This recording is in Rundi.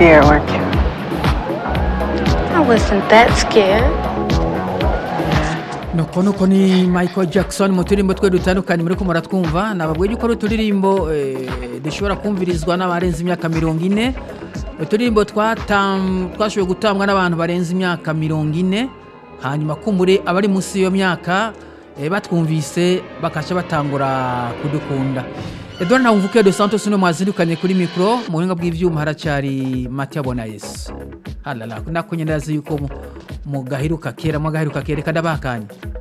scared, weren't you? I wasn't that scared. nuko nuko ni michael jackson mu turirimbo twe dutandukanye muri ko muratwumva nababwiye yuko ari uturirimbo eh, dushobora kumvirizwa n'abarenze imyaka mirongo ine uturirimbo twatam- twashoboye gutangwa n'abantu barenze imyaka mirongo ine hanyuma kumbure abari munsi y'iyo myaka eh, batwumvise bakaca batangura kudukunda edouard ntawumvuke de santos no mwazindukanye kuri mikoro mu buhinga bw'ivyuma haracyari matiya bonayesu halala nako nyine ndazi yuko mu- mugaheruka kera mugaheruka kera reka ndabakanye